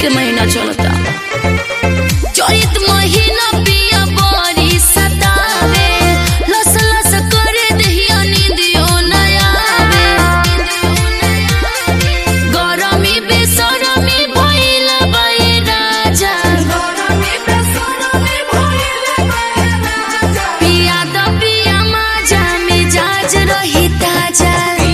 के महीना चलता चैत महीना पिया बड़ी सतावे लस लस करे दहिया नींदियो न आवे गरमी बेसरमी भइल बाई राजा पिया द पिया माजा मिजाज रही ताजा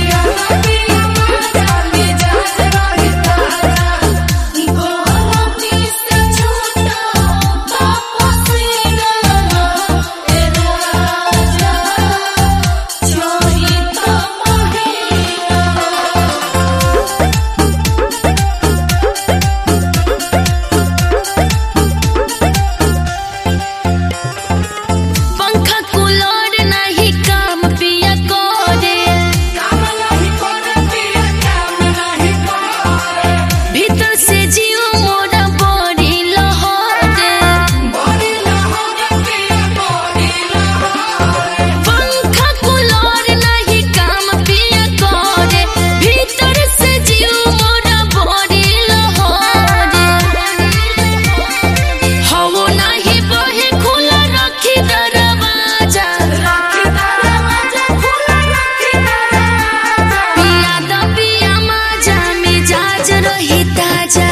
पंखा कूलर नहीं काम पिया करे भीतर से जीव मोरा बड़ी लहरे पंखा कूलर नहीं काम पिया करे भीतर से जीव मोरा बड़ी लहरे हवो नहीं बहे खुला रखी दरवाजा पिया द पिया माजा मिजाज रही ताजा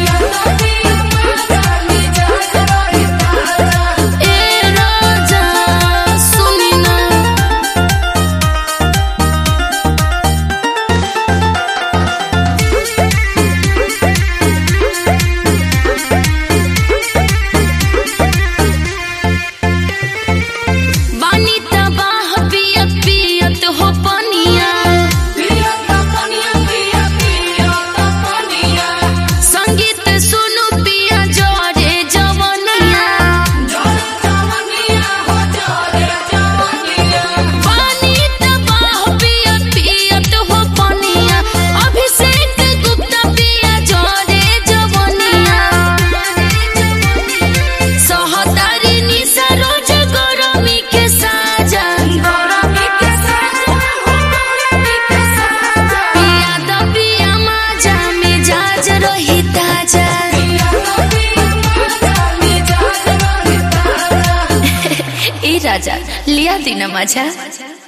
ए राजा सुनी ना बानी तबाह पियत पियत हो पनिया संगीत सुनु पिया जोरे जवनिया बानी तबाह पियत पियत हो पनिया अभिषेक गुप्ता पिया जोरे जवनिया सहतारी निशा रोज गरमी के साजा पिया द पिया माजा मिजाज रही ताजा ए राजा लिया दिन माझ्या